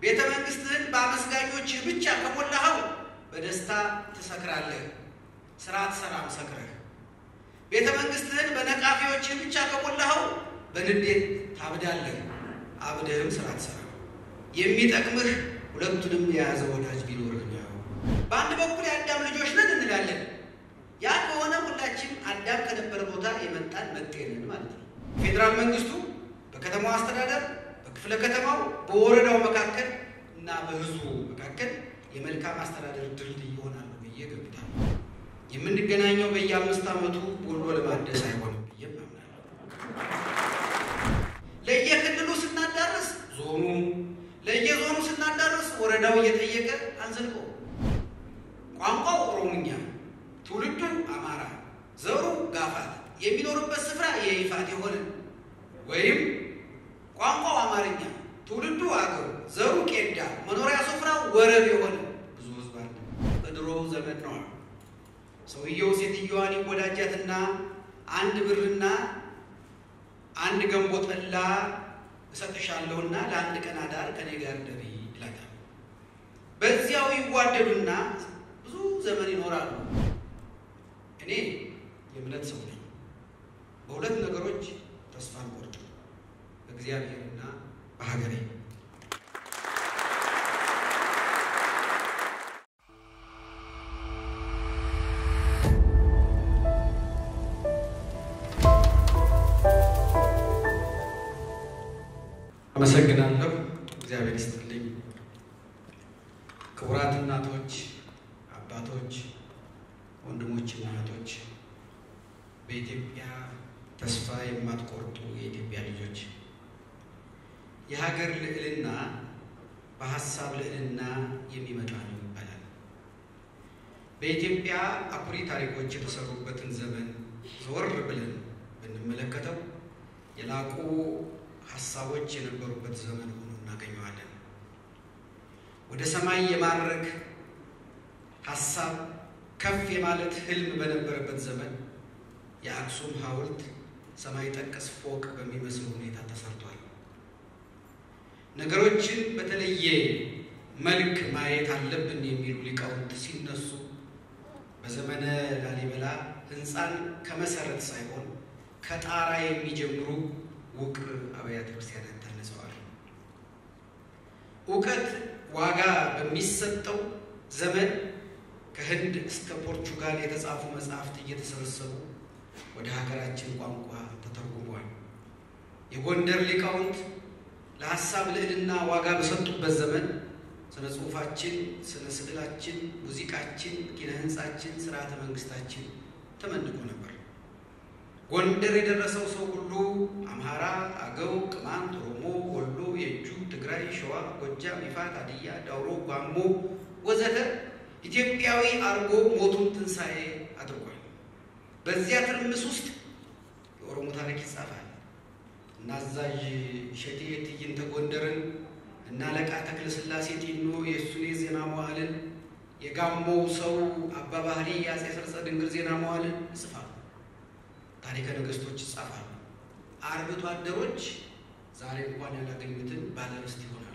ቤተ መንግስትህን በአመስጋኞችህ ብቻ ከሞላኸው በደስታ ትሰክራለህ፣ ስራ ትሰራም ሰክረህ። ቤተ መንግስትህን በነቃፊዎችህ ብቻ ከሞላኸው በንዴት ታብዳለህ፣ አብደህም ስራ ትሰራ። የሚጠቅምህ ሁለቱንም የያዘ ወዳጅ ቢኖርህ ነው። በአንድ በኩል የአዳም ልጆች ነን እንላለን። ያ ከሆነ ሁላችን አዳም ከነበረ ቦታ የመጣን መጤንን ማለት ነው። ፌዴራል መንግስቱ በከተማው አስተዳደር፣ በክፍለ ከተማው፣ በወረዳው መካከል እና በህዝቡ መካከል የመልካም አስተዳደር ድልድይ ይሆናሉ ብዬ ገምታለሁ። የምንገናኘው በየአምስት ዓመቱ ወሎ ለማደስ አይሆንም ብዬ አምናለሁ። ለየክልሉ ስናዳርስ ዞኑ፣ ለየዞኑ ስናዳርስ ወረዳው እየጠየቀ አንዘልቆ ቋንቋው ኦሮሞኛ፣ ትውልዱ አማራ፣ ዘሩ ጋፋት፣ የሚኖርበት ስፍራ የይፋት የሆነ ወይም ቋንቋው አማርኛ፣ ትውልዱ አገው፣ ዘሩ ቄዳ፣ መኖሪያ ስፍራው ወረብ የሆነ ብዙ ህዝብ አለ። በድሮ ዘመን ነዋ። ሰውየው ሴትየዋን ይወዳጃትና አንድ ብርና አንድ ገንቦ ጠላ እሰጥሻለሁና ለአንድ ቀን አዳር ከኔ ጋር ደሪ ይላታል። በዚያው ይዋደዱና ብዙ ዘመን ይኖራሉ። እኔ የእምነት ሰው ነኝ። በሁለት ነገሮች ተስፋ አልቆርጥም፣ በእግዚአብሔርና በሀገሬ። አመሰግናለሁ። እግዚአብሔር ይስጥልኝ። ክቡራት እናቶች፣ አባቶች፣ ወንድሞችና እህቶች፣ በኢትዮጵያ ተስፋ የማትቆርጡ የኢትዮጵያ ልጆች፣ የሀገር ልዕልና በሀሳብ ልዕልና የሚመጣ ነው ይባላል። በኢትዮጵያ አኩሪ ታሪኮች የተሰሩበትን ዘመን ዘወር ብለን ብንመለከተው የላቁ ሀሳቦች የነበሩበት ዘመን ሆኖ እናገኘዋለን። ወደ ሰማይ የማድረግ ሀሳብ ከፍ የማለት ህልም በነበረበት ዘመን የአክሱም ሐውልት ሰማይ ጠቀስ ፎቅ በሚመስል ሁኔታ ተሰርቷል። ነገሮችን በተለየ መልክ ማየት አለብን የሚሉ ሊቃውንት ሲነሱ በዘመነ ላሊበላ ህንፃን ከመሰረት ሳይሆን ከጣራ የሚጀምሩ ውቅር አብያተ ክርስቲያናት ታንጸዋል። እውቀት ዋጋ በሚሰጠው ዘመን ከህንድ እስከ ፖርቹጋል የተጻፉ መጽሐፍት እየተሰበሰቡ ወደ ሀገራችን ቋንቋ ተተርጉሟል። የጎንደር ሊቃውንት ለሀሳብ ልዕልና ዋጋ በሰጡበት ዘመን ስነ ጽሁፋችን፣ ስነ ስዕላችን፣ ሙዚቃችን፣ ኪነ ህንፃችን፣ ስርዓተ መንግስታችን ተመንቆ ነበር። ጎንደር የደረሰው ሰው ሁሉ አምሃራ፣ አገው፣ ቅማንት፣ ኦሮሞ፣ ወሎ፣ የእጁ፣ ትግራይ፣ ሸዋ፣ ጎጃም፣ ይፋት፣ ሀዲያ፣ ዳውሮ፣ ጓሞ ወዘተ ኢትዮጵያዊ አርጎ ሞቱን ትንሣኤ አድርጓል። በዚያ ትርምስ ውስጥ የኦሮሞ ታሪክ ይጻፋል። እና አዛዥ እሸቴ ትዕይንተ ጎንደርን እና አለቃ ተክለ ሥላሴ ጢኖ የእሱኔ ዜና መዋዕልን የጋሞው ሰው አባ ባህሪ የአፄ ሰርጸ ድንግል ዜና መዋዕልን ይጽፋሉ። ታሪከ ነገስቶች ይጻፋሉ። አርብቶ አደሮች ዛሬ እንኳን ያላገኙትን ባለርስት ይሆናሉ።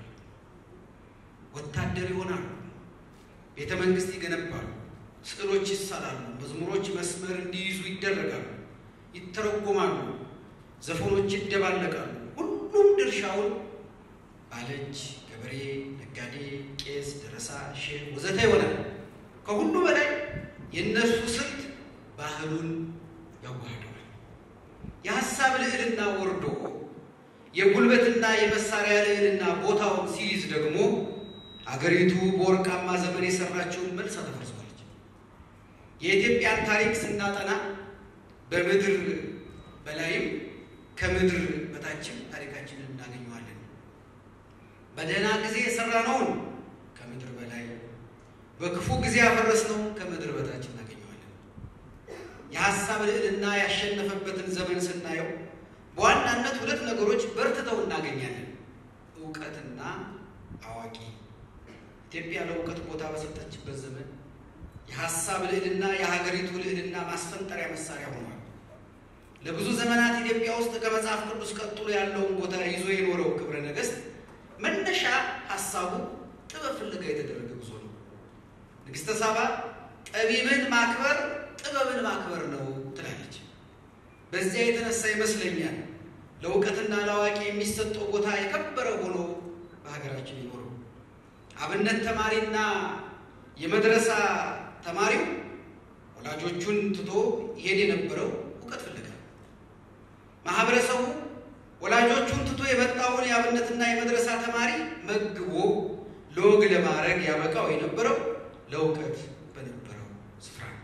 ወታደር ይሆናሉ። ቤተ መንግስት ይገነባሉ። ስዕሎች ይሳላሉ። መዝሙሮች መስመር እንዲይዙ ይደረጋሉ፣ ይተረጎማሉ። ዘፈኖች ይደባለቃሉ። ሁሉም ድርሻውን ባለእጅ፣ ገበሬ፣ ነጋዴ፣ ቄስ፣ ደረሳ፣ ሼህ ወዘተ ይሆናል። ከሁሉ በላይ የእነሱ ስልት ባህሉን ያዋህደዋል። የሀሳብ ልዕልና ወርዶ የጉልበትና የመሳሪያ ልዕልና ቦታውን ሲይዝ ደግሞ አገሪቱ በወርቃማ ዘመን የሰራችውን መልሳ ተፈርሷለች። የኢትዮጵያን ታሪክ ስናጠና በምድር በላይም ከምድር በታችም ታሪካችንን እናገኘዋለን። በደህና ጊዜ የሰራነውን ከምድር በላይ፣ በክፉ ጊዜ ያፈረስነው ከምድር በታች እናገኘዋለን። የሀሳብ ልዕልና ያሸነፈበትን ዘመን ስናየው በዋናነት ሁለት ነገሮች በርትተው እናገኛለን። እውቀትና አዋቂ። ኢትዮጵያ ለእውቀት ቦታ በሰጠችበት ዘመን የሀሳብ ልዕልና የሀገሪቱ ልዕልና ማስፈንጠሪያ መሳሪያ ሆኗል። ለብዙ ዘመናት ኢትዮጵያ ውስጥ ከመጽሐፍ ቅዱስ ቀጥሎ ያለውን ቦታ ይዞ የኖረው ክብረ ነገሥት መነሻ ሀሳቡ ጥበብ ፍለጋ የተደረገ ጉዞ ነው። ንግሥተ ሳባ ጠቢብን ማክበር ጥበብን ማክበር ነው ትላለች። በዚያ የተነሳ ይመስለኛል ለእውቀትና ለአዋቂ የሚሰጠው ቦታ የከበረ ሆኖ በሀገራችን ይኖረው። አብነት ተማሪና የመድረሳ ተማሪው ወላጆቹን ትቶ ይሄድ የነበረው እውቀት ፍለጋ፣ ማህበረሰቡ ወላጆቹን ትቶ የመጣውን የአብነትና የመድረሳ ተማሪ መግቦ ለወግ ለማድረግ ያበቃው የነበረው ለእውቀት በነበረው ስፍራ ነው።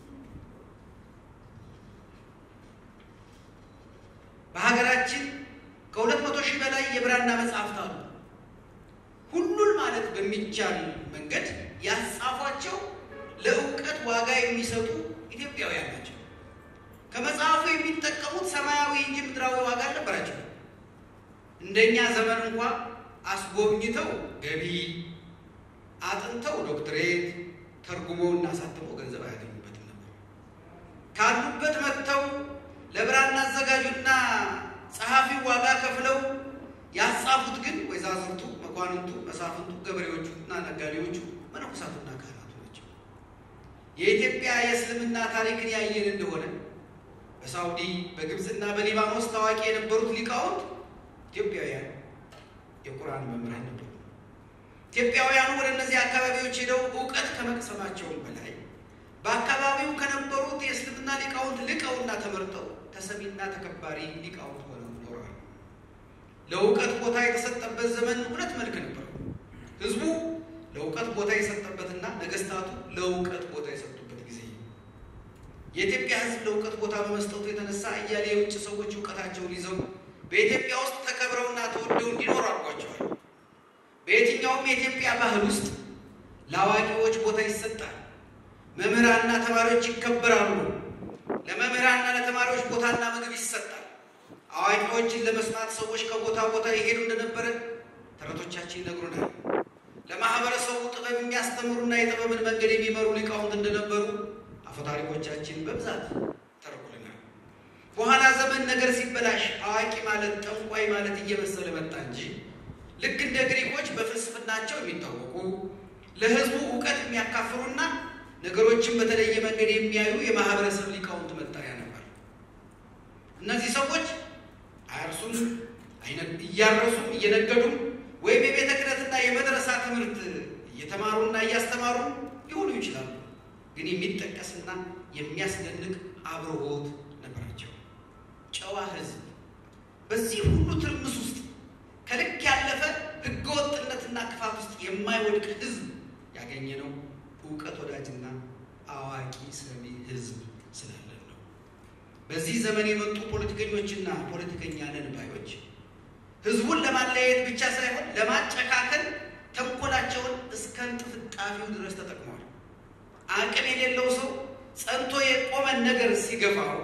በሀገራችን ከሁለት መቶ ሺህ በላይ የብራና መጽሐፍት አሉ። ሁሉን ማለት በሚቻል መንገድ ያጻፏቸው ለእውቀት ዋጋ የሚሰጡ ኢትዮጵያውያን ናቸው። ከመጽሐፉ የሚጠቀሙት ሰማያዊ እንጂ ምድራዊ ዋጋ አልነበራቸው። እንደኛ ዘመን እንኳ አስጎብኝተው ገቢ አጥንተው ዶክትሬት ተርጉመው እና አሳትመው ገንዘብ አያገኙበትም ነበር። ካሉበት መጥተው ለብራና አዘጋጁና ጸሐፊው ዋጋ ከፍለው ያጻፉት ግን ወይዛዝርቱ፣ መኳንንቱ፣ መሳፍንቱ፣ ገበሬዎቹ እና ነጋዴዎቹ፣ መነኮሳቱና ካህናቱ ናቸው። የኢትዮጵያ የእስልምና ታሪክን ያየን እንደሆነ በሳውዲ በግብፅና በሊባኖስ ታዋቂ የነበሩት ሊቃውንት ኢትዮጵያውያን የቁርአን መምህራን ነበሩ። ኢትዮጵያውያኑ ወደ እነዚህ አካባቢዎች ሄደው እውቀት ከመቅሰማቸውም በላይ በአካባቢው ከነበሩት የእስልምና ሊቃውንት ልቀውና ተመርጠው ተሰሚና ተከባሪ ሊቃውንት ሆነው ኖረዋል። ለእውቀት ቦታ የተሰጠበት ዘመን ሁለት መልክ ነበረው። ህዝቡ ለእውቀት ቦታ የሰጠበትና ነገስታቱ ለእውቀት ቦታ የሰጡበት ጊዜ። የኢትዮጵያ ህዝብ ለእውቀት ቦታ በመስጠቱ የተነሳ እያሌ የውጭ ሰዎች እውቀታቸውን ይዘው በኢትዮጵያ ውስጥ ተከብረውና ተወደው እንዲኖሩ አድርጓቸዋል። በየትኛውም የኢትዮጵያ ባህል ውስጥ ለአዋቂዎች ቦታ ይሰጣል። መምህራንና ተማሪዎች ይከበራሉ። ለመምህራንና ለተማሪዎች ቦታና ምግብ ይሰጣል። አዋቂዎችን ለመስማት ሰዎች ከቦታ ቦታ የሄዱ እንደነበረ ተረቶቻችን ይነግሩናል። ለማህበረሰቡ ጥበብ የሚያስተምሩና የጥበብን መንገድ የሚመሩ ሊቃውንት እንደነበሩ አፈታሪኮቻችን በብዛት ተርኩልናል። በኋላ ዘመን ነገር ሲበላሽ አዋቂ ማለት ጠንቋይ ማለት እየመሰለ መጣ እንጂ ልክ እንደ ግሪኮች በፍልስፍናቸው የሚታወቁ ለህዝቡ እውቀት የሚያካፍሉና ነገሮችን በተለየ መንገድ የሚያዩ የማህበረሰብ ሊቃውንት መጠሪያ ነበር። እነዚህ ሰዎች አያርሱም፣ እያረሱም እየነገዱም ወይም የቤተ ክህነትና የመድረሳ ትምህርት እየተማሩና እያስተማሩ ሊሆኑ ይችላሉ። ግን የሚጠቀስና የሚያስደንቅ አብርሆት ነበራቸው። ጨዋ ህዝብ በዚህ ሁሉ ትርምስ ውስጥ ከልክ ያለፈ ህገወጥነትና ክፋት ውስጥ የማይወድቅ ህዝብ ያገኘ ነው እውቀት ወዳጅና አዋቂ ሰሚ ህዝብ ስላለን ነው። በዚህ ዘመን የመጡ ፖለቲከኞችና ፖለቲከኛ ነን ባዮች ህዝቡን ለማለያየት ብቻ ሳይሆን ለማጨካከል ተንኮላቸውን እስከ እንጥፍጣፊው ድረስ ተጠቅመዋል። አቅም የሌለው ሰው ጸንቶ የቆመን ነገር ሲገፋው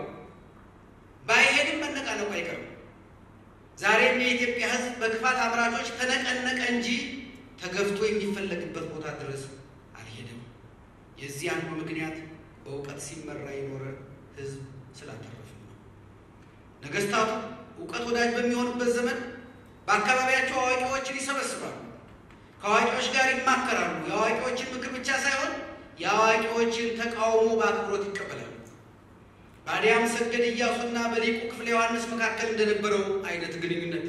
ባይሄድም መነቃነቁ አይቀርም። ዛሬም የኢትዮጵያ ህዝብ በክፋት አምራቾች ተነቀነቀ እንጂ ተገፍቶ የሚፈለግበት ቦታ ድረስ አልሄደም። የዚህ አንዱ ምክንያት በእውቀት ሲመራ የኖረ ህዝብ ስላተረፍን ነው። ነገስታቱ እውቀት ወዳጅ በሚሆኑበት ዘመን በአካባቢያቸው አዋቂዎችን ይሰበስባሉ፣ ከአዋቂዎች ጋር ይማከራሉ። የአዋቂዎችን ምክር ብቻ ሳይሆን የአዋቂዎችን ተቃውሞ በአክብሮት ይቀበላሉ። በአዲያም ሰገድ ኢያሱና በሊቁ ክፍለ ዮሐንስ መካከል እንደነበረው አይነት ግንኙነት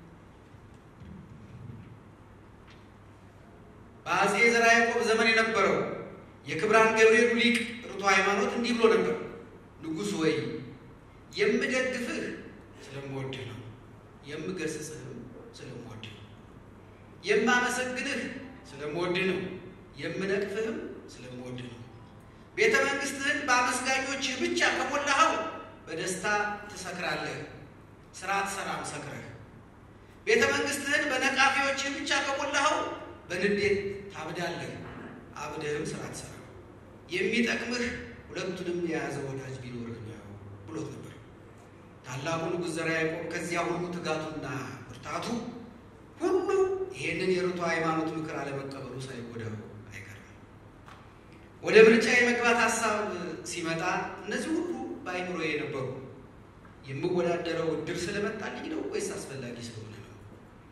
በአጼ ዘርዓ ያዕቆብ ዘመን የነበረው የክብራን ገብርኤሉ ሊቅ ርቱ ሃይማኖት እንዲህ ብሎ ነበር። ንጉሥ ወይ የምደግፍህ ስለምወድህ ነው፣ የምገስጽህም ስለምወድህ ነው። የማመሰግንህ ስለምወድህ ነው፣ የምነቅፍህም ስለምወድህ ነው። ቤተ መንግስትህን በአመስጋኞችህ ብቻ ከሞላኸው በደስታ ትሰክራለህ፣ ስርዓት ሰላም ሰክረህ። ቤተ መንግስትህን በነቃፊዎችህ ብቻ ከሞላኸው በንዴት ታብዳለህ፣ አብደህም ስራ ትሰራ። የሚጠቅምህ ሁለቱንም የያዘ ወዳጅ ቢኖርህ ነው ብሎት ነበር። ታላቁ ንጉሥ ዘርዓ ያዕቆብ ከዚያ ሁሉ ትጋቱና ብርታቱ ሁሉ ይህንን የርቱ ሃይማኖት ምክር አለመቀበሉ ሳይጎዳው አይቀርም። ወደ ምርጫ የመግባት ሀሳብ ሲመጣ እነዚህ ሁሉ በአይምሮ የነበሩ የምወዳደረው እድል ስለመጣልኝ ነው ወይስ አስፈላጊ ስለሆነ ነው?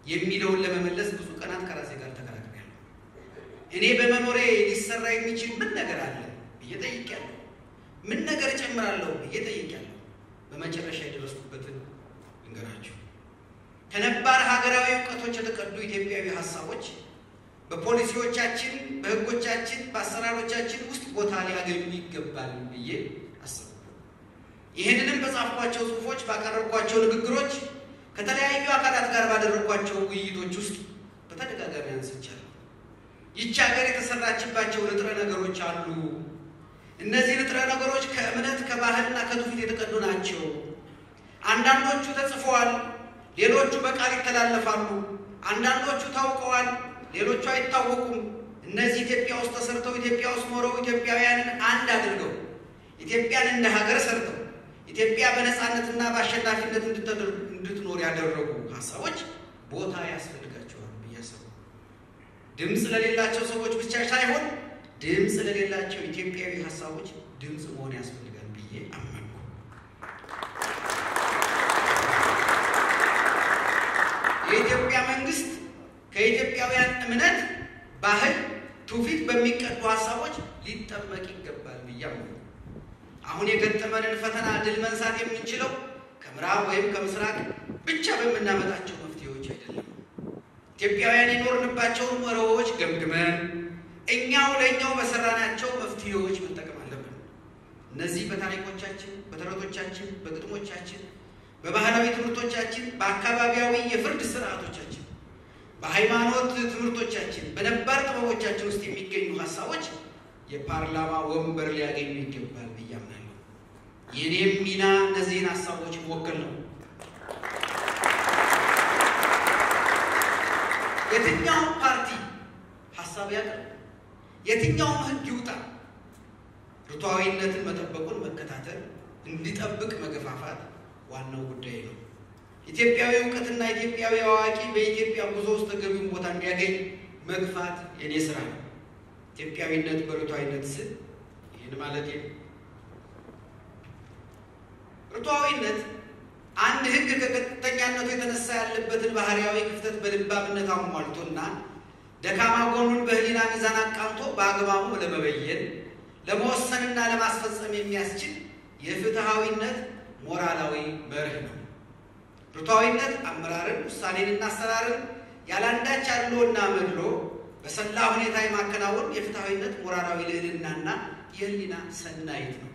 የሚለውን ለመመለስ ብዙ ቀናት ከራሴ ጋር ተከራክሬያለሁ። እኔ በመኖሬ ሊሰራ የሚችል ምን ነገር አለ ብዬ ጠይቄያለሁ። ምን ነገር እጨምራለሁ ብዬ ጠይቄያለሁ። በመጨረሻ የደረስኩበትን ልንገራችሁ። ከነባር ሀገራዊ እውቀቶች የተቀዱ ኢትዮጵያዊ ሀሳቦች በፖሊሲዎቻችን፣ በሕጎቻችን፣ በአሰራሮቻችን ውስጥ ቦታ ሊያገኙ ይገባል ብዬ አሰብኩ። ይህንንም በጻፍኳቸው ጽሑፎች፣ ባቀረብኳቸው ንግግሮች፣ ከተለያዩ አካላት ጋር ባደረግኳቸው ውይይቶች ውስጥ በተደጋጋሚ አንስቻለሁ። ይቺ ሀገር የተሰራችባቸው ንጥረ ነገሮች አሉ። እነዚህ ንጥረ ነገሮች ከእምነት ከባህልና ከትውፊት የተቀዱ ናቸው። አንዳንዶቹ ተጽፈዋል፣ ሌሎቹ በቃል ይተላለፋሉ። አንዳንዶቹ ታውቀዋል፣ ሌሎቹ አይታወቁም። እነዚህ ኢትዮጵያ ውስጥ ተሰርተው ኢትዮጵያ ውስጥ ኖረው ኢትዮጵያውያንን አንድ አድርገው ኢትዮጵያን እንደ ሀገር ሰርተው ኢትዮጵያ በነፃነትና በአሸናፊነት እንድትኖር ያደረጉ ሀሳቦች ቦታ ያስፈልጋቸዋል ብዬ አሰብኩ። ድምፅ ለሌላቸው ሰዎች ብቻ ሳይሆን ድምፅ ለሌላቸው ኢትዮጵያዊ ሀሳቦች ድምፅ መሆን ያስፈልጋል ብዬ አመንኩ። የኢትዮጵያ መንግስት ከኢትዮጵያውያን እምነት፣ ባህል፣ ትውፊት በሚቀዱ ሀሳቦች ሊጠመቅ ይገባል ብዬ አመንኩ። አሁን የገጠመንን ፈተና ድል መንሳት የምንችለው ከምዕራብ ወይም ከምስራቅ ብቻ በምናመጣቸው መፍትሄዎች አይደለም። ኢትዮጵያውያን የኖርንባቸውን መርሆዎች ገምግመን እኛው ለእኛው በሰራናቸው መፍትሄዎች መጠቀም አለብን። እነዚህ በታሪኮቻችን፣ በተረቶቻችን፣ በግጥሞቻችን፣ በባህላዊ ትምህርቶቻችን፣ በአካባቢያዊ የፍርድ ስርዓቶቻችን፣ በሃይማኖት ትምህርቶቻችን፣ በነባር ጥበቦቻችን ውስጥ የሚገኙ ሀሳቦች የፓርላማ ወንበር ሊያገኙ ይገባል ብዬ አምናለሁ። የኔም ሚና እነዚህን ሀሳቦች መወከል ነው። የትኛውም ፓርቲ ሀሳብ ያቅርብ፣ የትኛውም ሕግ ይውጣ፣ ርቱዓዊነትን መጠበቁን መከታተል፣ እንዲጠብቅ መገፋፋት ዋናው ጉዳይ ነው። ኢትዮጵያዊ እውቀትና ኢትዮጵያዊ አዋቂ በኢትዮጵያ ጉዞ ውስጥ ተገቢውን ቦታ እንዲያገኝ መግፋት የኔ ስራ ነው። ኢትዮጵያዊነት በርቱዓዊነት ስል ይህን ማለት ነው። ርቱዓዊነት አንድ ሕግ ከቀጥተኛነቱ የተነሳ ያለበትን ባህሪያዊ ክፍተት በልባምነት አሟልቶና ደካማ ጎኑን በህሊና ሚዛን አቃንቶ በአግባቡ ለመበየን ለመወሰንና ለማስፈጸም የሚያስችል የፍትሐዊነት ሞራላዊ መርህ ነው። ርቱዓዊነት አመራርን፣ ውሳኔንና አሰራርን ያለአንዳች አድሎና መድሎ በሰላ ሁኔታ የማከናወን የፍትሐዊነት ሞራላዊ ልዕልናና የህሊና ሰናይት ነው።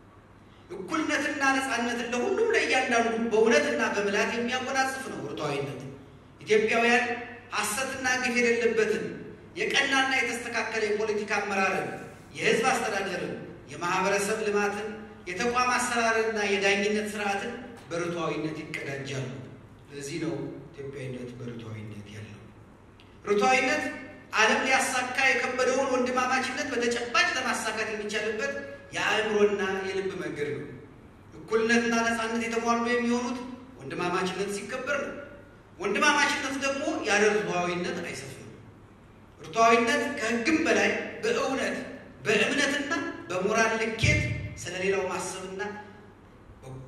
እኩልነትና ነፃነትን ለሁሉም ለእያንዳንዱ በእውነትና በምላት የሚያጎናጽፍ ነው ርቱዓዊነት። ኢትዮጵያውያን ሐሰትና ግፍ የሌለበትን የቀናና የተስተካከለ የፖለቲካ አመራርን፣ የህዝብ አስተዳደርን፣ የማህበረሰብ ልማትን፣ የተቋም አሰራርንና የዳኝነት ስርዓትን በርቱዓዊነት ይቀዳጃሉ። ለዚህ ነው ኢትዮጵያዊነት በርቱዓዊነት ያለው። ርቱዓዊነት ዓለም ሊያሳካ የከበደውን ወንድማማችነት በተጨባጭ ለማሳካት የሚቻልበት የአእምሮና የልብ መንገድ ነው። እኩልነትና ነፃነት የተሟሉ የሚሆኑት ወንድማማችነት ሲከበር ነው። ወንድማማችነት ደግሞ ያለ ርቱዓዊነት አይሰፍንም። ርቱዓዊነት ከሕግም በላይ በእውነት በእምነትና በሞራል ልኬት ስለሌላው ማሰብና በጎ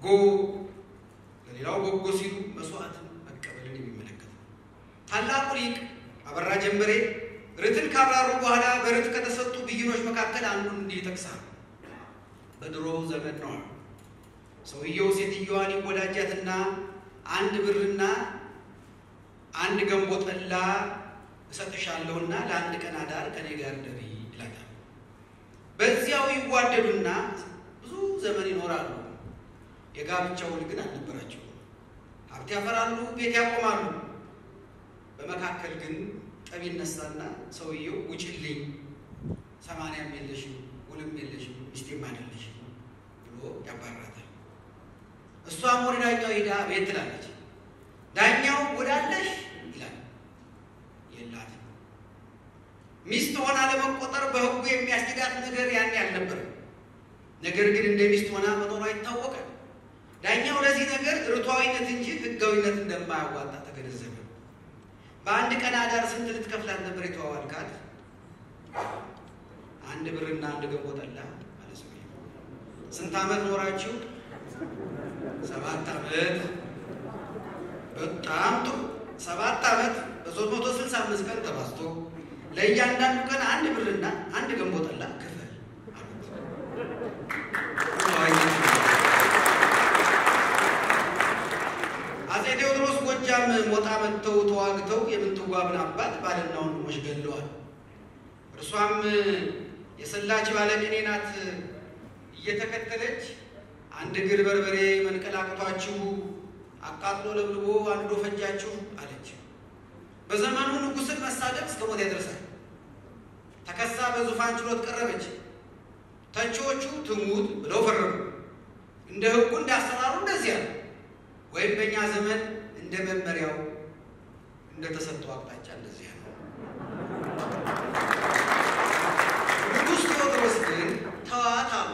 ለሌላው በጎ ሲሉ መስዋዕትን መቀበልን የሚመለከት ነው። ታላቁ ሊቅ አበራ ጀንበሬ ርትን ካብራሩ በኋላ በርት ከተሰጡ ብይኖች መካከል አንዱን እንዲህ ይጠቅሳል። በድሮ ዘመን ነው ሰውየው ሴትዮዋን ይወዳጃትና አንድ ብርና አንድ ገንቦ ጠላ እሰጥሻለሁና ለአንድ ቀን አዳር ከኔ ጋር ደሪ ይላታል። በዚያው ይዋደዱና ብዙ ዘመን ይኖራሉ። የጋብቻ ውል ግን አልነበራቸውም። ሀብት ያፈራሉ፣ ቤት ያቆማሉ። በመካከል ግን ጠብ ይነሳና ሰውየው ውጭልኝ፣ ሰማንያም የለሽም፣ ውልም የለሽም፣ ሚስቴም አይደለሽም ብሎ ያባራታል። እሷም ወደ ዳኛው ሄዳ ቤት ትላለች። ዳኛው ወዳለሽ ይላል። የላትም። ሚስት ሆና ለመቆጠር በሕጉ የሚያስችላት ነገር ያን አልነበረም። ነገር ግን እንደ ሚስት ሆና መኖሯ ይታወቃል። ዳኛው ለዚህ ነገር ርቱዓዊነት እንጂ ሕጋዊነት እንደማያዋጣ ተገነዘበ። በአንድ ቀን አዳር ስንት ልትከፍላት ነበር የተዋዋልካት? አንድ ብርና አንድ ገንቦ ጠላ ማለት ነው። ስንት ዓመት ኖራችሁ? ሰባት ዓመት። በጣም ጥሩ። ሰባት ዓመት በሶስት መቶ ስልሳ አምስት ቀን ተባዝቶ ለእያንዳንዱ ቀን አንድ ብርና አንድ ገንቦ ጠላ ክፈል አሉት። አፄ ቴዎድሮስ ጎጃም ሞጣ መጥተው ተዋግተው የምንትዋብን አባት ባልና ወንድሞች ገለዋል። እርሷም የሰላች ባለቅኔ ናት። እየተከተለች አንድ እግር በርበሬ መንቀላቅቷችሁ አቃጥሎ ለብልቦ አንዶ ፈጃችሁ አለች። በዘመኑ ንጉሥን መሳደብ እስከ ሞት ያደርሳል። ተከሳ በዙፋን ችሎት ቀረበች። ተቺዎቹ ትሙት ብለው ፈረዱ። እንደ ሕጉ እንዳሰራሩ እንደዚያ ነው። ወይም በእኛ ዘመን እንደ መመሪያው እንደተሰጠው አቅጣጫ እንደዚያ ነው። ንጉሥ ቴዎድሮስ ግን ተዋት አሉ።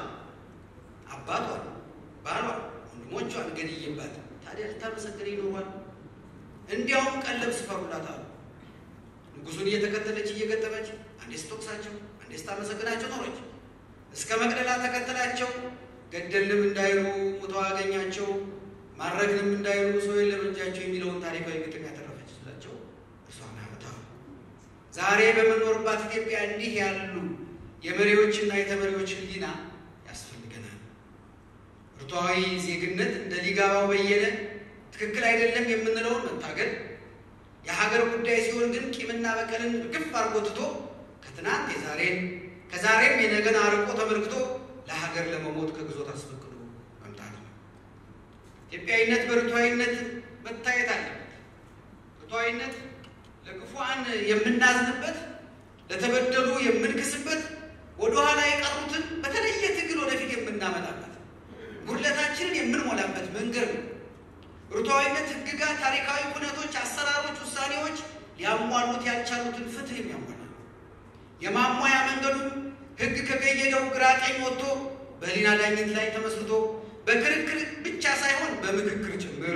አባቷን፣ ባሏን፣ ወንድሞቿን ገድዬባት ታዲያ ልታመሰግን ይኖሯል? እንዲያውም ቀለብ ስፈሩላት አሉ። ንጉሱን እየተከተለች እየገጠመች አንዴ ስትወቅሳቸው፣ አንዴ ስታመሰግናቸው ኖረች። እስከ መቅደላ ተከተላቸው። ገደልንም እንዳይሉ ሙተው አገኛቸው፣ ማድረግንም እንዳይሉ ሰው የለም እጃቸው የሚለውን ታሪካዊ ግጥም ያተረፈች ስላቸው እሷ ናመታ ዛሬ በምንኖርባት ኢትዮጵያ እንዲህ ያሉ የመሪዎችና የተመሪዎች ሕሊና ያስፈልገናል። ብርቱዓዊ ዜግነት እንደ ሊጋባው በየነ ትክክል አይደለም የምንለውን መታገል፣ የሀገር ጉዳይ ሲሆን ግን ቂምና በቀልን ግፍ አርጎ ትቶ ከትናንት የዛሬን ከዛሬም የነገን አርቆ ተመልክቶ ለሀገር ለመሞት ከግዞት አስፈቅዶ መምጣት ነው። ኢትዮጵያዊነት በርቱዓዊነት መታየት አለበት። ርቱዓዊነት ለክፉዓን የምናዝንበት፣ ለተበደሉ የምንክስበት፣ ወደኋላ የቀሩትን በተለየ ትግል ወደፊት የምናመጣበት፣ ጉድለታችንን የምንሞላበት መንገድ ነው። ርቱዓዊነት ሕግጋት፣ ታሪካዊ ኩነቶች፣ አሰራሮች፣ ውሳኔዎች ሊያሟሉት ያልቻሉትን ፍትህ የሚያሟላ የማሟያ መንገዱም ሕግ ከገየደው ግራ ቀኝ ወጥቶ በሕሊና ዳኝነት ላይ ተመስርቶ በክርክር ብቻ ሳይሆን በምክክር ጭምር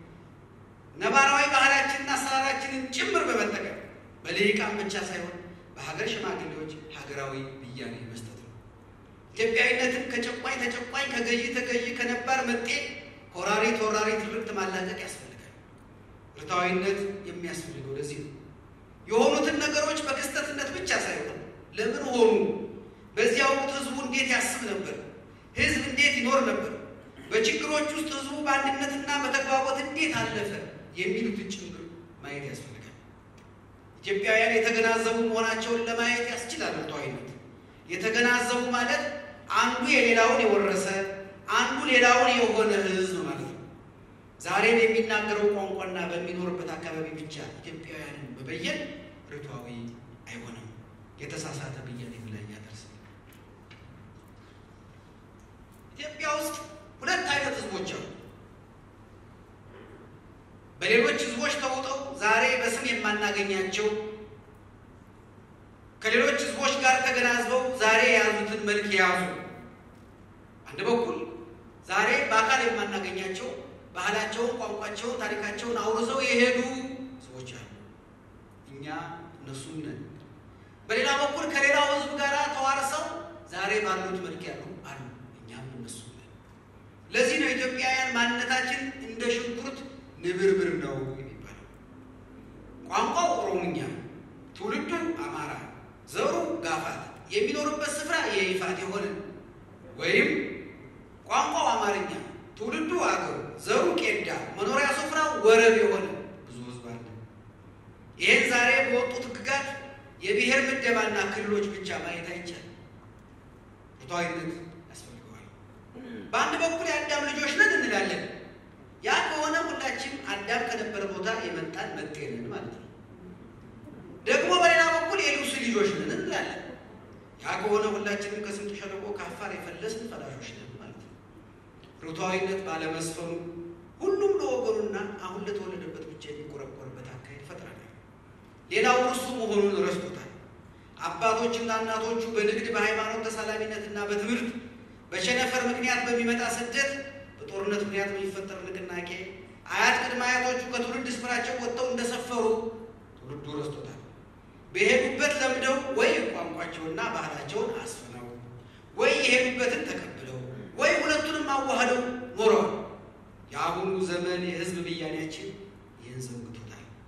ነባራዊ ባህላችንና አሰራራችንን ጭምር በመጠቀም በልሂቃን ብቻ ሳይሆን በሀገር ሽማግሌዎች ሀገራዊ ብያኔ መስጠት ነው። ኢትዮጵያዊነትን ከጨቋኝ ተጨቋኝ፣ ከገዢ ተገዢ፣ ከነባር መጤ ከወራሪ ተወራሪ ትርክት ማላቀቅ ያስፈልጋል። ርቱዓዊነት የሚያስፈልገው ለዚህ ነው። የሆኑትን ነገሮች በክስተትነት ብቻ ሳይሆን ለምን ሆኑ፣ በዚያ ወቅት ህዝቡ እንዴት ያስብ ነበር፣ ህዝብ እንዴት ይኖር ነበር፣ በችግሮች ውስጥ ህዝቡ በአንድነትና በተግባቦት እንዴት አለፈ የሚሉትን ጭምር ማየት ያስፈልጋል። ኢትዮጵያውያን የተገናዘቡ መሆናቸውን ለማየት ያስችላል። ርቱዓዊነት የተገናዘቡ ማለት አንዱ የሌላውን የወረሰ አንዱ ሌላውን የሆነ ህዝብ ማለት ነው። ዛሬም የሚናገረው ቋንቋና በሚኖርበት አካባቢ ብቻ ኢትዮጵያውያንን መበየን ርቱዓዊ አይሆንም። የተሳሳተ ብያኔ ላይ ያደርሳል። ኢትዮጵያ ውስጥ ሁለት አይነት ህዝቦች አሉ። በሌሎች ህዝቦች ተውጠው ዛሬ በስም የማናገኛቸው ከሌሎች ህዝቦች ጋር ተገናዝበው ዛሬ የያዙትን መልክ የያዙ አንድ በኩል ዛሬ በአካል የማናገኛቸው ባህላቸውን፣ ቋንቋቸውን፣ ታሪካቸውን አውርሰው የሄዱ ሰዎች አሉ። እኛ እነሱም ነን። በሌላ በኩል ከሌላው ህዝብ ጋር ተዋርሰው ዛሬ ባሉት መልክ ያሉ አሉ። እኛም እነሱ ነን። ለዚህ ነው ኢትዮጵያውያን ማንነታችን እንደ ሽንኩርት ንብርብር ነው የሚባለው። ቋንቋው ኦሮምኛ፣ ትውልዱ አማራ፣ ዘሩ ጋፋት፣ የሚኖርበት ስፍራ የይፋት የሆነ ወይም ቋንቋው አማርኛ ትውልዱ አገው ዘሩ ቄዳ መኖሪያ ስፍራው ወረብ የሆነ ብዙ ህዝብ አለ። ይህን ዛሬ በወጡት ህግጋት የብሔር ምደባና ክልሎች ብቻ ማየት አይቻልም። ርቱዓዊነት ያስፈልገዋል። በአንድ በኩል የአዳም ልጆች ነን እንላለን። ያ ከሆነ ሁላችን አዳም ከነበረ ቦታ የመጣን መጤ ነን ማለት ነው። ደግሞ በሌላ በኩል የሉሲ ልጆች ነን እንላለን። ያ ከሆነ ሁላችንም ከስምጥ ሸለቆ ከአፋር የፈለስን ፈላሾች ነን ማለት ነው። ርቱዓዊነት ባለመስፈኑ ሁሉም ለወገኑና አሁን ለተወለደበት ብቻ የሚቆረቆርበት አካሄድ ይፈጥራል። ሌላው እርሱ መሆኑን ረስቶታል። አባቶችና እናቶቹ በንግድ በሃይማኖት ተሳላሚነትና በትምህርት በቸነፈር ምክንያት በሚመጣ ስደት በጦርነት ምክንያት በሚፈጠር ንቅናቄ አያት ቅድመ አያቶቹ ከትውልድ ስፍራቸው ወጥተው እንደሰፈሩ ትውልዱ ረስቶታል። በሄዱበት ለምደው ወይ ቋንቋቸውና ባህላቸውን አስፍነው ወይ የሄዱበትን ተቀብለው ወይ ሁለቱንም አዋህደው ኖረዋል። የአሁኑ ዘመን የህዝብ ብያኔያችን ይህን ዘንግቶታል።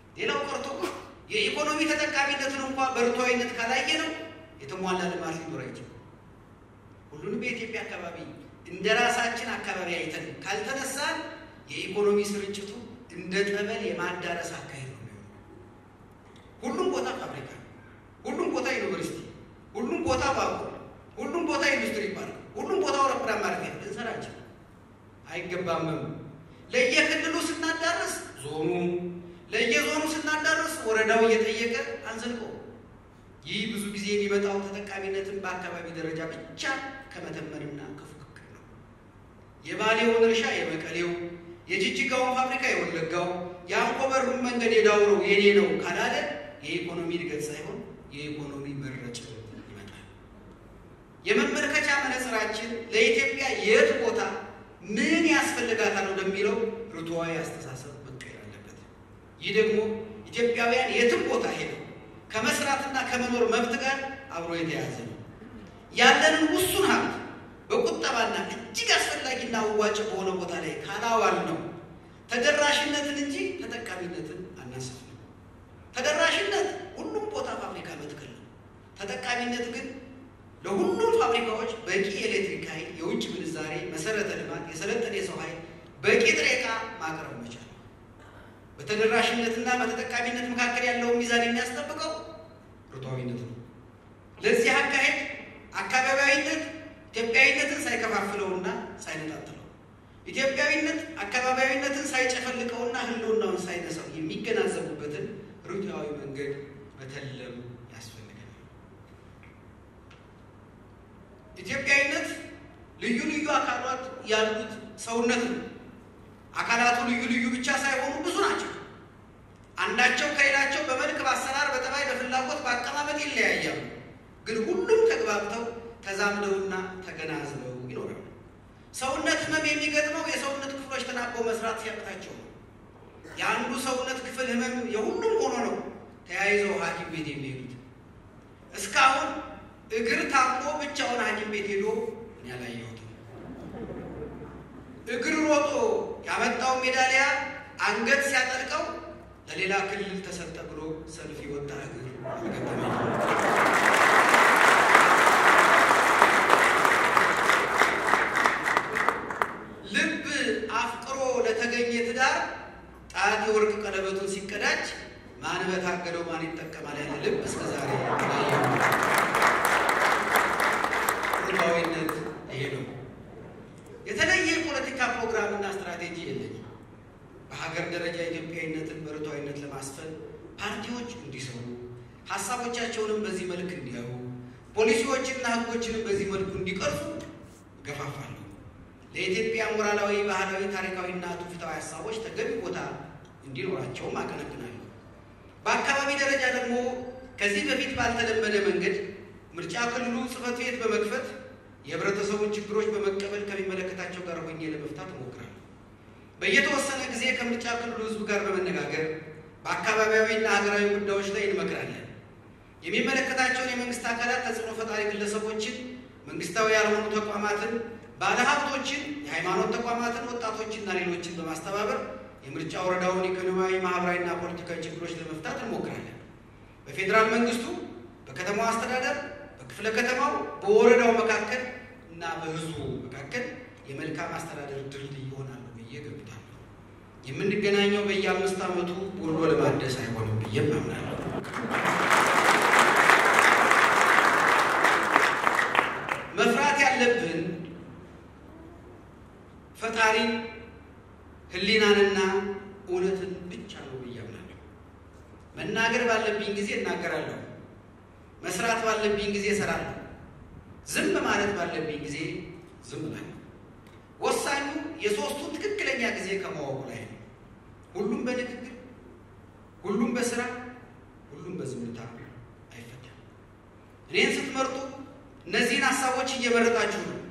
ሌላው ቀርቶ የኢኮኖሚ ተጠቃሚነትን እንኳ በርቱዓዊነት ካላየ ነው የተሟላ ልማት ሊኖር አይችልም። ሁሉንም የኢትዮጵያ አካባቢ እንደ ራሳችን አካባቢ አይተን ካልተነሳን የኢኮኖሚ ስርጭቱ እንደ ጠበል የማዳረስ አካሄድ ነው የሚሆነው። ሁሉም ቦታ ፋብሪካ፣ ሁሉም ቦታ ዩኒቨርሲቲ፣ ሁሉም ቦታ ባቡር፣ ሁሉም ቦታ ኢንዱስትሪ ፓርክ፣ ሁሉም ቦታ አውሮፕላን ማረፊያ ልንሰራችን አይገባምም። ለየክልሉ ስናዳርስ ዞኑ፣ ለየዞኑ ስናዳርስ ወረዳው እየጠየቀ አንዘልቀው። ይህ ብዙ ጊዜ የሚመጣው ተጠቃሚነትን በአካባቢ ደረጃ ብቻ ከመተመንና ከፉክክር ነው። የባሌውን እርሻ የመቀሌው፣ የጅጅጋውን ፋብሪካ የወለጋው፣ የአንኮበሩን መንገድ የዳውረው የኔ ነው ካላለ የኢኮኖሚ እድገት ሳይሆን የኢኮኖሚ መረጭ ይመጣል። የመመልከቻ መነጽራችን ለኢትዮጵያ የት ቦታ ምን ያስፈልጋታል ወደሚለው ርቱዓዊ አስተሳሰብ መቀየር አለበት። ይህ ደግሞ ኢትዮጵያውያን የትም ቦታ ሄደው ከመስራትና ከመኖር መብት ጋር አብሮ የተያያዘ ነው። ያለንን ውሱን ሀብት በቁጠባና እጅግ አስፈላጊና አዋጭ በሆነ ቦታ ላይ ካላዋል ነው ተደራሽነትን እንጂ ተጠቃሚነትን አናስፍም። ተደራሽነት ሁሉም ቦታ ፋብሪካ መትከል ነው። ተጠቃሚነት ግን ለሁሉም ፋብሪካዎች በቂ የኤሌክትሪክ ኃይል፣ የውጭ ምንዛሬ፣ መሰረተ ልማት፣ የሰለጠነ የሰው ኃይል፣ በቂ ጥሬ ዕቃ ማቅረብ መቻል ነው። በተደራሽነትና በተጠቃሚነት መካከል ያለውን ሚዛን የሚያስጠብቀው ርቱዓዊነት ነው። ለዚህ አካሄድ አካባቢያዊነት ኢትዮጵያዊነትን ሳይከፋፍለውና ሳይነጣጥለው፣ ኢትዮጵያዊነት አካባቢያዊነትን ሳይጨፈልቀውና ሕልውናውን ሳይነሳው የሚገናዘቡበትን ርቱዓዊ መንገድ መተለም ያስፈልጋል። ኢትዮጵያዊነት ልዩ ልዩ አካላት ያሉት ሰውነት ነው። አካላቱ ልዩ ልዩ ብቻ ሳይሆኑ ብዙ ናቸው። አንዳቸው ከሌላቸው በመልክ፣ በአሰራር፣ በጠባይ፣ በፍላጎት፣ በአቀማመጥ ይለያያሉ። ግን ሁሉም ተግባብተው ተዛምደውና ተገናዝበው ይኖራሉ። ሰውነት ህመም የሚገጥመው የሰውነት ክፍሎች ተናበው መስራት ሲያቅታቸው ነው። የአንዱ ሰውነት ክፍል ህመም የሁሉም ሆኖ ነው ተያይዘው ሐኪም ቤት የሚሄዱት። እስካሁን እግር ታሞ ብቻውን ሐኪም ቤት ሄዶ እኔ አላየሁትም። እግር ሮጦ ያመጣው ሜዳሊያ አንገት ሲያጠልቀው ለሌላ ክልል ተሰጠ ብሎ ሰልፍ የወጣ እግር አልገጠመኝም። ልብ አፍቅሮ ለተገኘ ትዳር ጣት የወርቅ ቀለበቱን ሲቀዳጅ ማን በታገለው ማን ይጠቀማል ያለ ልብ እስከ ዛሬ ርቱዓዊነት ይሄ ነው። የተለየ የፖለቲካ ፕሮግራምና ስትራቴጂ የለኝም። በሀገር ደረጃ ኢትዮጵያዊነትን በርቱዓዊነት ለማስፈን ፓርቲዎች እንዲሰሩ፣ ሀሳቦቻቸውንም በዚህ መልክ እንዲያዩ፣ ፖሊሲዎችንና ሕጎችንም በዚህ መልኩ እንዲቀርጹ እገፋፋለሁ። ለኢትዮጵያ ሞራላዊ፣ ባህላዊ፣ ታሪካዊና ትውፊታዊ ሀሳቦች ተገቢ ቦታ እንዲኖራቸውም አቀነቅናለሁ። በአካባቢ ደረጃ ደግሞ ከዚህ በፊት ባልተለመደ መንገድ ምርጫ ክልሉ ጽሕፈት ቤት በመክፈት የህብረተሰቡን ችግሮች በመቀበል ከሚመለከታቸው ጋር ሆኜ ለመፍታት እሞክራለሁ። በየተወሰነ ጊዜ ከምርጫ ክልሉ ህዝብ ጋር በመነጋገር በአካባቢያዊና ሀገራዊ ጉዳዮች ላይ እንመክራለን። የሚመለከታቸውን የመንግስት አካላት፣ ተጽዕኖ ፈጣሪ ግለሰቦችን፣ መንግስታዊ ያልሆኑ ተቋማትን፣ ባለሀብቶችን፣ የሃይማኖት ተቋማትን፣ ወጣቶችና ሌሎችን በማስተባበር የምርጫ ወረዳውን ኢኮኖሚያዊ፣ ማህበራዊና ፖለቲካዊ ችግሮች ለመፍታት እንሞክራለን። በፌዴራል መንግስቱ፣ በከተማው አስተዳደር፣ በክፍለ ከተማው፣ በወረዳው መካከል እና በህዝቡ መካከል የመልካም አስተዳደር ድልድይ ይሆናሉ ብዬ ገምታለሁ። የምንገናኘው በየአምስት ዓመቱ ወሎ ለማደስ አይሆንም ብዬም አምናለሁ። መፍራት ያለብን ፈጣሪን ህሊናንና እውነትን ብቻ ነው ብዬ አምናለሁ። መናገር ባለብኝ ጊዜ እናገራለሁ። መስራት ባለብኝ ጊዜ እሰራለሁ። ዝም ማለት ባለብኝ ጊዜ ዝም እላለሁ። ወሳኙ የሶስቱን ትክክለኛ ጊዜ ከማወቁ ላይ ነው። ሁሉም በንግግር፣ ሁሉም በስራ፣ ሁሉም በዝምታ አይፈታም። እኔን ስትመርጡ እነዚህን ሀሳቦች እየመረጣችሁ ነው።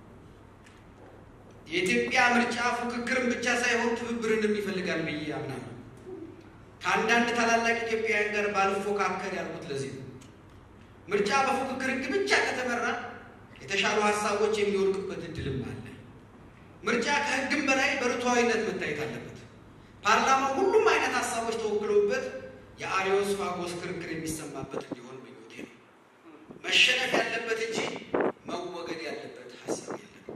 የኢትዮጵያ ምርጫ ፉክክርን ብቻ ሳይሆን ትብብርን ይፈልጋል ብዬ አምናለሁ። ከአንዳንድ ታላላቅ ኢትዮጵያውያን ጋር ባልፎካከር ያልኩት ለዚህ ነው። ምርጫ በፉክክር ሕግ ብቻ ከተመራ የተሻሉ ሀሳቦች የሚወድቅበት እድልም አለ። ምርጫ ከሕግም በላይ በርቱዓዊነት መታየት አለበት። ፓርላማው ሁሉም አይነት ሀሳቦች ተወክለውበት የአሪዮስ ፋጎስ ክርክር የሚሰማበት እንዲሆን ምኞቴ ነው። መሸነፍ ያለበት እንጂ መወገድ ያለበት ሀሳብ የለም።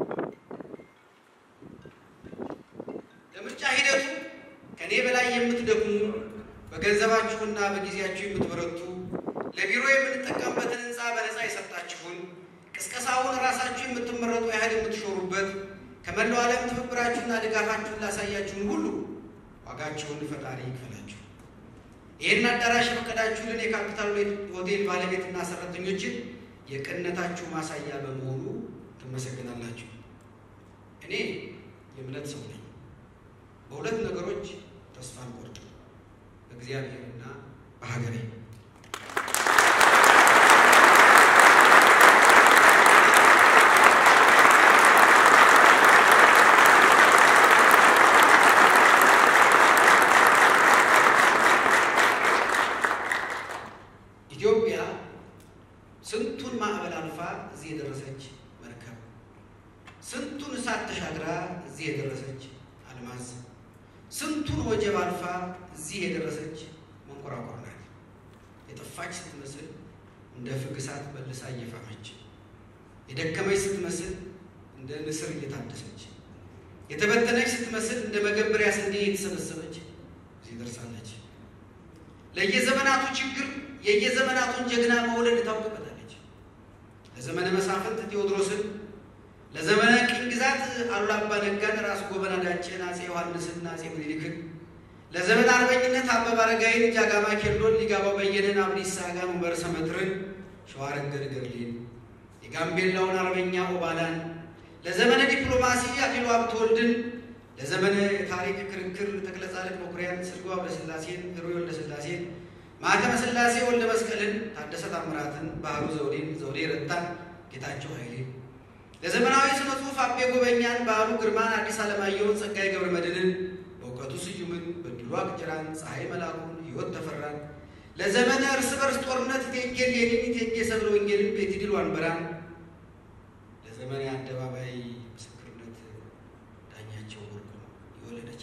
ለምርጫ ሂደቱ ከእኔ በላይ የምትደክሙ በገንዘባችሁና በጊዜያችሁ የምትበረቱ ለቢሮ የምንጠቀምበትን ሕንፃ በነፃ የሰጣችሁን ቅስቀሳውን ራሳችሁ የምትመረጡ ያህል የምትሾሩበት ከመላው ዓለም ትብብራችሁና ድጋፋችሁን ላሳያችሁን ሁሉ ዋጋችሁን ፈጣሪ ይክፈላችሁ። ይህን አዳራሽ የፈቀዳችሁልን የካፒታል ሆቴል ባለቤትና ሰራተኞችን የቅንነታችሁ ማሳያ በመሆኑ ትመሰግናላችሁ። እኔ የእምነት ሰው ነኝ። በሁለት ነገሮች ተስፋ አልቆርጥም፣ በእግዚአብሔርና በሀገሬ። ኢትዮጵያ ስንቱን ማዕበል አልፋ እዚህ የደረሰች መርከብ፣ ስንቱን እሳት ተሻግራ እዚህ የደረሰች አልማዝ፣ ስንቱን ወጀብ አልፋ እዚህ የደረሰች መንኮራኮር ናት። የጠፋች ስትመስል እንደ ፍግ እሳት መልሳ እየፋመች፣ የደከመች ስትመስል እንደ ንስር እየታደሰች፣ የተበተነች ስትመስል እንደ መገበሪያ ስንዴ እየተሰበሰበች እዚህ ደርሳለች። ለየዘመናቱ ችግር የየዘመናቱን ጀግና መውለድ ታውቅበታለች። ለዘመነ መሳፍንት ቴዎድሮስን፣ ለዘመነ ቅኝ ግዛት አሉላ አባ ነጋን፣ ራስ ጎበና ዳጨን፣ አፄ ዮሐንስን፣ አፄ ምኒልክን፣ ለዘመን አርበኝነት አበበ አረጋይን፣ ጃጋማ ኬሎን፣ ሊጋባው በየነን፣ አብዲሳ አጋን፣ ኡመር ሰመትርን፣ ሸዋረገድ ገድሌን፣ የጋምቤላውን አርበኛ ኦባላን፣ ለዘመነ ዲፕሎማሲ አክሊሉ ሀብተወልድን፣ ለዘመነ የታሪክ ክርክር ተክለጻድቅ መኩሪያን፣ ስርጓ ወልደስላሴን፣ ህሩይ ወልደስላሴን ማተመ ሥላሴ ወልደ መስቀልን፣ ታደሰ ታምራትን፣ ባህሩ ዘውዴን፣ ዘውዴ ረታን፣ ጌታቸው ኃይሌን፣ ለዘመናዊ ስነ ጽሑፍ አቤ ጎበኛን፣ ባህሩ ግርማን፣ አዲስ አለማየሁን፣ ጸጋዬ ገብረ መድኅንን፣ በእውቀቱ ስዩምን፣ በድሉ አቅጅራን፣ ፀሐይ መላኩን፣ ሕይወት ተፈራን፣ ለዘመነ እርስ በርስ ጦርነት እቴጌ እሌኒን፣ እቴጌ ሰብለ ወንጌልን፣ ቤትዲል ዋንበራን፣ ለዘመነ አደባባይ ምስክርነት ዳኛቸው ወርቁ የወለደች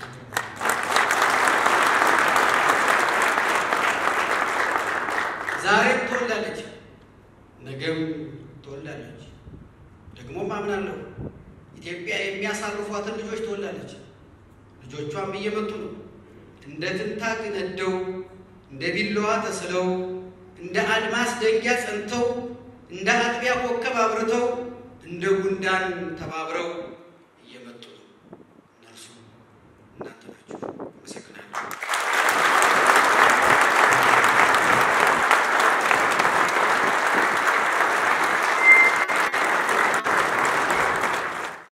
ዛሬም ትወልዳለች፣ ነገም ትወልዳለች። ደግሞም አምናለሁ ኢትዮጵያ የሚያሳርፏትን ልጆች ትወልዳለች። ልጆቿም እየመጡ ነው። እንደ ትንታግ ነደው፣ እንደ ቢላዋ ተስለው፣ እንደ አድማስ ደንጊያ ጸንተው፣ እንደ አጥቢያ ኮከብ አብርተው፣ እንደ ጉንዳን ተባብረው